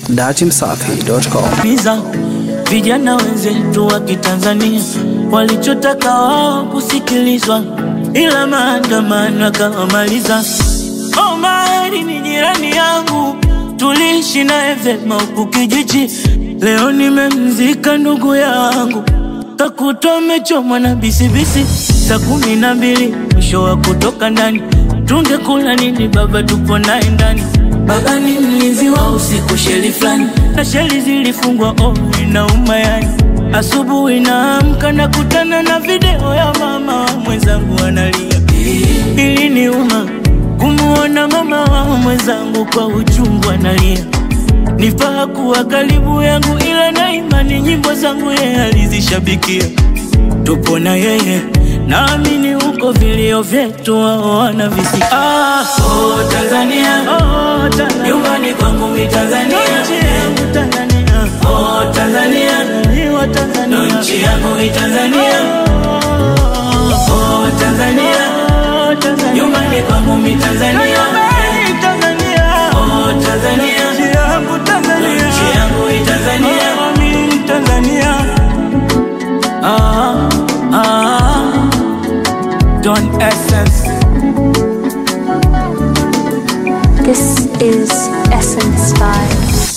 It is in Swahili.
datimsafi.com. Biza vijana wenzetu wa Kitanzania walichotaka wao kusikilizwa, ila maandamano akawamaliza. Omari ni jirani yangu, tuliishi naye vyema huku kijiji. Leo nimemzika ndugu yangu, kakuta amechomwa na bisibisi. Saa kumi na mbili mwisho wa kutoka ndani, tungekula nini baba? Tupo naye ndani Baba ni mlinzi wa usiku, sheli fulani na sheli zilifungwa, oh, inauma yani. Asubuhi naamka nakutana na video ya mama mwenzangu analia, iliniuma kumuona mama wa mwenzangu kwa uchungu analia. Nifaa kuwa karibu yangu, ila na imani nyimbo zangu yeye alizishabikia. Tupo na yeye, naamini huko vilio vyetu wao wanavisikia. Ah, oh, Tanzania, oh, Tanzania, nyumbani kwangu mi Tanzania, nchi yangu Tanzania, oh, Tanzania, ni wa Tanzania, nchi yangu ni Tanzania, oh, Tanzania, oh, Tanzania, nyumbani kwangu mi Tanzania, Tanzania, oh, Tanzania, nchi yangu Tanzania, nchi yangu ni Tanzania, oh, mi Tanzania. Ah, ah, Don Essence. This is Essence Vibes.